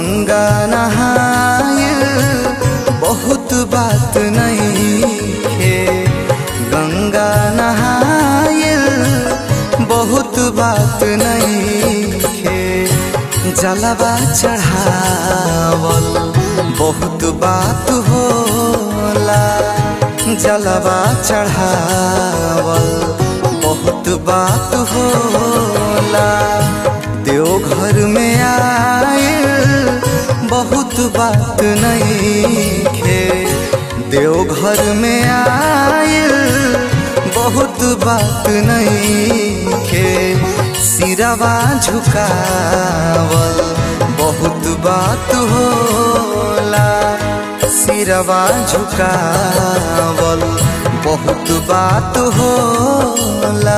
गंगा नहाय बहुत बात नहीं खे गंगा नहाय बहुत बात नहीं खे जलवा चढ़ावल बहुत बात होला जलवा चढ़ावल बहुत बात होला देवघर में आए बहुत बात नहीं खे देवघर में आए बहुत बात नहीं खे सिरवा झुकावल बहुत बात होला सिरवा झुकावल बहुत बात होला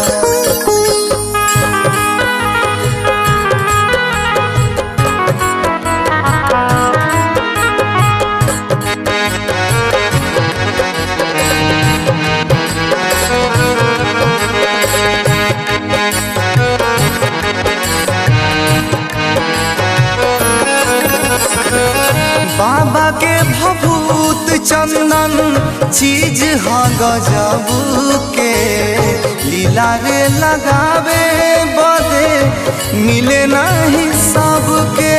बाबा के भभूत चंदन चीज ह गजब के लीला रे लगावे बदे मिले नहीं सबके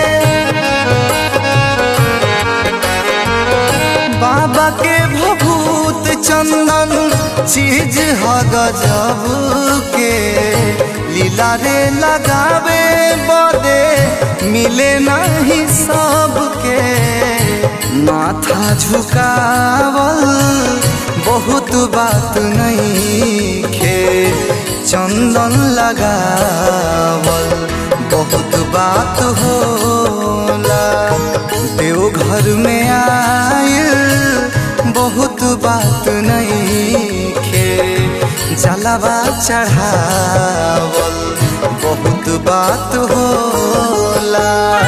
बाबा के भभूत चंदन चीज ह गजब के लीला रे लगावे बदे मिले नहीं सबके माथा झुकावल बहुत बात नहीं खे चंदन लगावल बहुत बात होला देवघर में आए बहुत बात नहीं खे जलवा चढ़ावल बहुत बात होला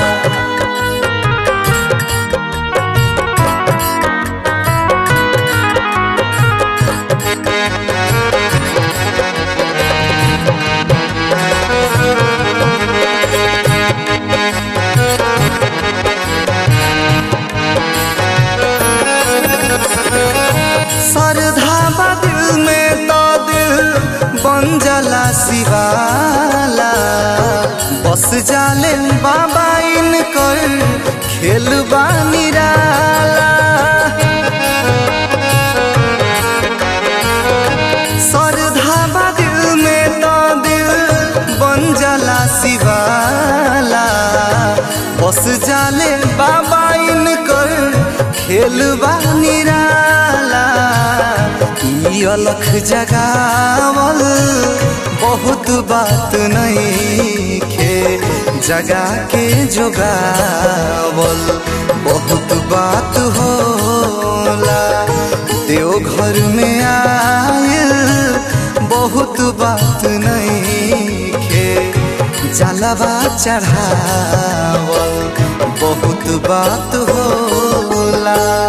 श्रद्धा दिल में तो दिल बन जला शिवाला बस जाले बाबा इनकर खेल निराला श्रद्धा दिल में तो दिल बन जला शिवाला बस जाले बाबा इनकर खेल निराला ई अलख जगावल बहुत बात नहीं खे जगा के जोगावल बहुत बात होला देवघर में आए बहुत बात नहीं खे जलवा चढ़ावल बहुत बात होला